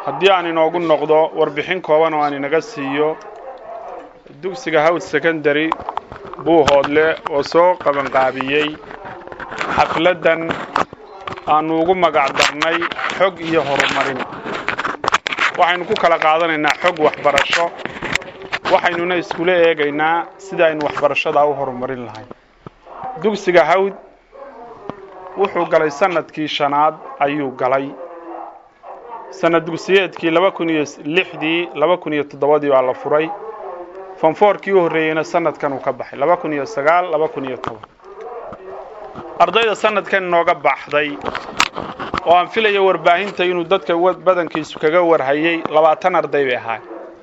haddii aan inoogu noqdo warbixin kooban oo aan inaga siiyo dugsiga hawd secondary buuhoodle oo soo qabanqaabiyey xafladdan aannu ugu magac darnay xog iyo horumarin waxaynu ku kala qaadanaynaa xog waxbarasho waxaynuna iskula eegaynaa sida aynu waxbarashadaa u horumarin lahayn dugsiga hawd wuxuu galay sannadkii shanaad ayuu galay sanad dugsiyeedkii laba kun iyo lixdii laba kun iyo toddobadii baa la furay fonfoorkii u horreeyeyna sanadkan uu ka baxay laba kun iyo sagaal laba kun iyo toban ardayda sanadkan inooga baxday oo aan filayo warbaahinta inuu dadka badankiisu kaga warhayay labaatan arday bay ahaay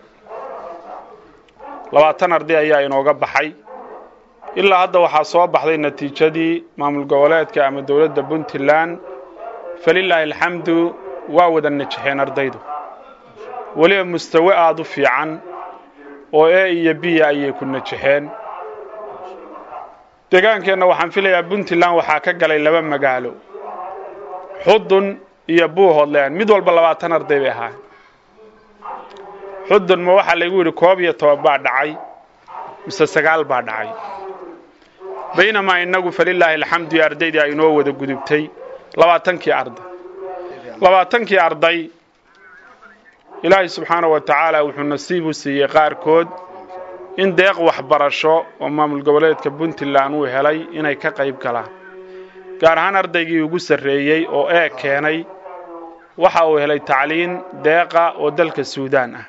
labaatan arday ayaa inooga baxay ilaa hadda waxaa soo baxday natiijadii maamul goboleedka ama dowladda puntland falilaahi alxamdu waa wada najexeen ardaydu weliba mustawe aada u fiican oo e iyo biya ayay ku najexeen degaankeenna waxaan filayaa puntland waxaa ka galay laba magaalo xudun iyo buuhoodland mid walba labaatan arday bay ahaa xudun ma waxaa laygu yidhi koob iyo toban baa dhacay mise sagaal baa dhacay baynamaa innagu falilaahi alxamdu iyo ardaydii ay inoo wada gudubtay labaatankii arday labaatankii arday ilaahay subxaana wa tacaala wuxuu nasiib u siiyey qaarkood in deeq waxbarasho oo maamul goboleedka puntland uu helay inay ka qayb galaan gaar ahaan ardaygii ugu sarreeyey oo ee keenay waxa uu helay tacliin deeqa oo dalka suudaan ah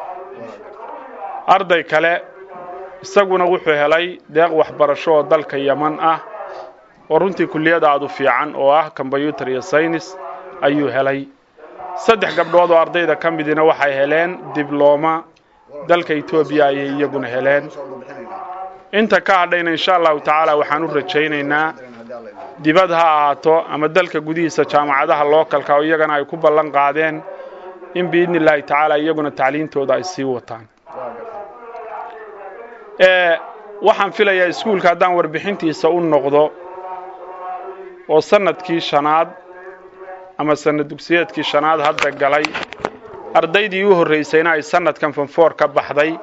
arday kale isaguna wuxuu helay deeq waxbarasho oo dalka yeman ah oo runtii kulliyad aad u fiican oo ah kombyutar iyo saynis ayuu helay saddex gabdhood oo ardayda ka midina waxay heleen diblooma dalka etoobiya ayay iyaguna heleen inta ka hadhayna insha allahu tacaala waxaan u rajaynaynaa dibad ha ahaato ama dalka gudihiisa jaamacadaha lookalka oo iyagana ay ku ballan qaadeen in biidni illaahi tacaala iyaguna tacliintooda ay sii wataan waxaan filayaa iskuulka haddaan warbixintiisa u noqdo oo sannadkii shanaad ama sanad dugsiyeedkii shanaad hadda galay ardaydii u horraysayna ay sannadkan fonfoor ka baxday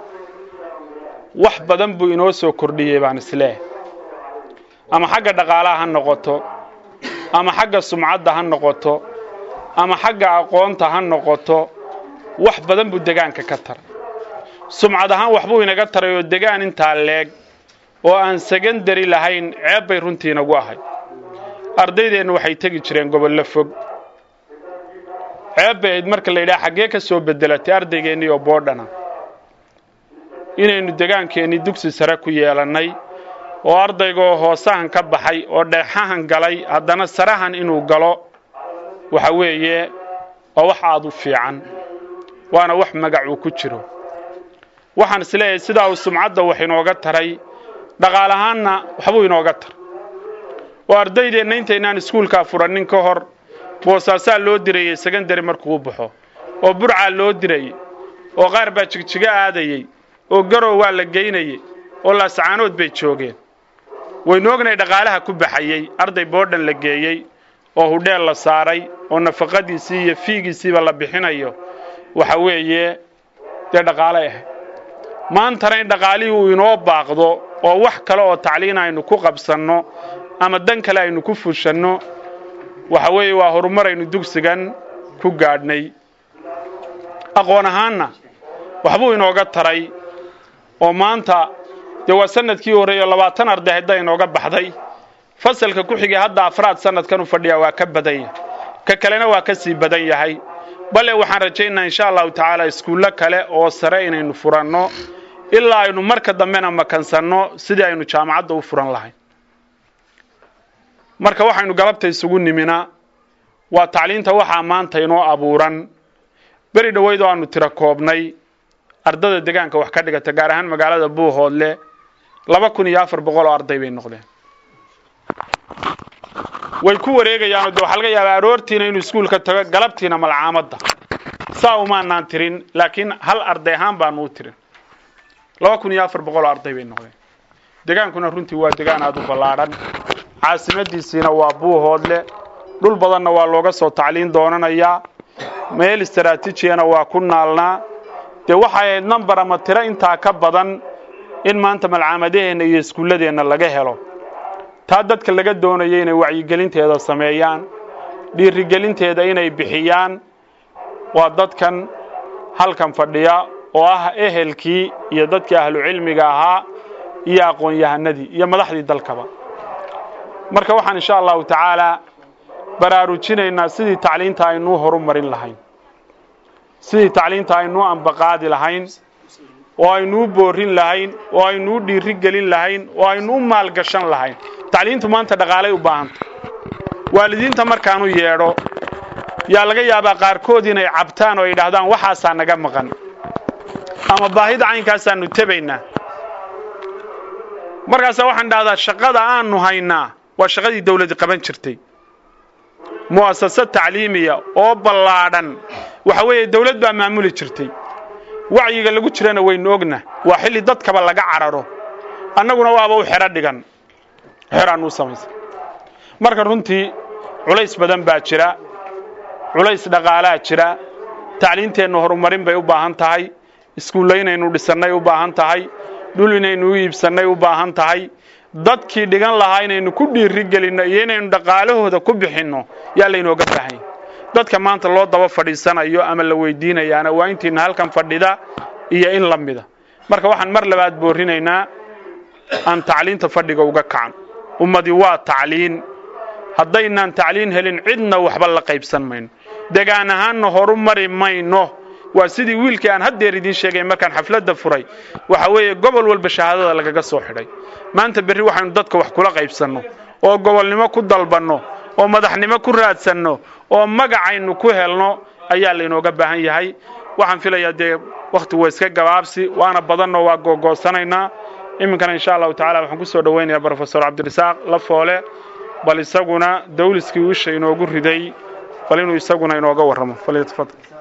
wax badan buu inoo soo kordhiyey baan isleeh ama xagga dhaqaalaha ha noqoto ama xagga sumcadda ha noqoto ama xagga aqoonta ha noqoto wax badan buu degaanka ka taray sumcad ahaan waxbuu inaga taray oo degaan intaa leeg oo aan sekandari lahayn ceeb bay runtii inagu ahay ardaydeennu waxay tegi jireen gobollo fog ceeb bay ahayd marka la yidhaha xaggee ka soo beddelatay ardaygeennii oo boodhana inaynu degaankeennii dugsi sare ku yeelannay oo ardaygoo hoosahan ka baxay oo dheexahan galay haddana sarahan inuu galo waxa weeye waa wax aad u fiican waana wax magac uu ku jiro waxaan isleeyahay sidaa uu sumcadda wax inooga taray dhaqaal ahaanna waxbuu inooga tar oo ardaydeenna intaynaan iskuulkaa furannin ka hor boosaasaa loo dirayey sekandari markuu u baxo oo burcaa loo dirayey oo qaar baa jigjigo aadayey oo garow waa la geynayey oo laascaanood bay joogeen waynu ognay dhaqaalaha ku baxayey arday boodhan la geeyey oo hudheel la saaray oo nafaqadiisii iyo fiigiisiiba la bixinayo waxa weeye dee dhaqaale ah maantana in dhaqaalihii uu inoo baaqdo oo wax kale oo tacliin aynu ku qabsanno ama dan kale aynu ku fushanno waxa weeye waa horumar aynu dugsigan ku gaadhnay aqoon ahaanna waxbuu inooga taray oo maanta dee waa sanadkii horreeyo labaatan arday hadda inooga baxday fasalka ku xigay hadda afraad sanadkan u fadhiyaa waa ka badan yahay ka kalena waa ka sii badan yahay bale waxaan rajaynaa insha allahu tacaala iskuullo kale oo sare inaynu furanno ilaa aynu marka dambena makansanno sidii aynu jaamacadda u furan lahayn marka waxaynu galabta isugu nimina waa tacliinta waxaa maanta inoo abuuran beri dhoweyd oo aanu tiro koobnay ardada degaanka wax ka dhigata gaar ahaan magaalada buuhoodle laba kun iyo afar boqol oo arday bay noqdeen way ku wareegayaanoo de waxaa laga yaabaa aroortiina inuu iskuulka tago galabtiina malcaamadda saa umaanaan tirin laakiin hal arday ahaan baanu u tirin laba kun iyo afar boqol oo arday bay noqdeen degaankuna runtii waa degaan aada u ballaadhan caasimadiisiina waa buuhoodle dhul badanna waa looga soo tacliin doonanayaa meel istaraatiijiyana waa ku naalnaa dee waxay ahayd nambar ama tiro intaa ka badan in maanta malcaamadaheenna iyo iskuulladeenna laga helo taa dadka laga doonaya inay wacyigelinteeda sameeyaan dhiirigelinteeda inay bixiyaan waa dadkan halkan fadhiya oo ah ehelkii iyo dadkii ahlucilmiga ahaa iyo aqoon-yahanadii iyo madaxdii dalkaba marka waxaan insha allahu tacaalaa baraarujinaynaa sidii tacliinta aynuu horu marin lahayn sidii tacliinta aynuu ambaqaadi lahayn oo aynuu boorin lahayn oo aynuu dhiiri gelin lahayn oo aynuu maalgashan lahayn tacliintu maanta dhaqaalay u baahanta waalidiinta markaanu yeedho yaa laga yaabaa qaarkood inay cabtaan oo ay idhaahdaan waxaasaa naga maqan ama baahida caynkaasaanu tebaynaa markaasa waxaan dhahdaa shaqada aanu haynaa waa shaqadii dawladdi qaban jirtay mu'asasad tacliimiya oo ballaadhan waxa weeye dawlad baa maamuli jirtay wacyiga lagu jirana waynu ogna waa xilli dadkaba laga cararo annaguna waaba u xero dhigan xeraan u samaysan marka runtii culays badan baa jira culays dhaqaalaa jira tacliinteennu horumarin bay u baahan tahay iskuulla inaynu dhisannay u baahan tahay dhul inaynu u iibsannay u baahan tahay dadkii dhigan lahaa inaynu ku dhiiri gelinno iyo inaynu dhaqaalahooda ku bixinno yaa laynooga baahanya dadka maanta loo daba fadhiisanayo ama la weydiinayaana waa intiina halkan fadhida iyo in la mida marka waxaan mar labaad boorinaynaa aan tacliinta fadhiga uga kacan ummadii waa tacliin haddaynaan tacliin helin cidna waxba la qaybsan mayno degaan ahaanna horu mari mayno waa sidii wiilkii aan haddeer idiin sheegay markaan xafladda furay waxa weeye gobol walba shahaadada lagaga soo xidhay maanta berri waxaynu dadka wax kula qaybsanno oo gobolnimo ku dalbanno oo madaxnimo ku raadsanno oo magacaynu ku helno ayaa laynooga baahan yahay waxaan filayaa dee wakhtigu waa iska gabaabsi waana badanno waa googoosanaynaa iminkana insha allahu tacala waxaan ku soo dhowaynayaa brofesor cabdirasaaq lafoole bal isaguna dawliskii wiisha inoogu riday bal inuu isaguna inooga warramo falyatafadal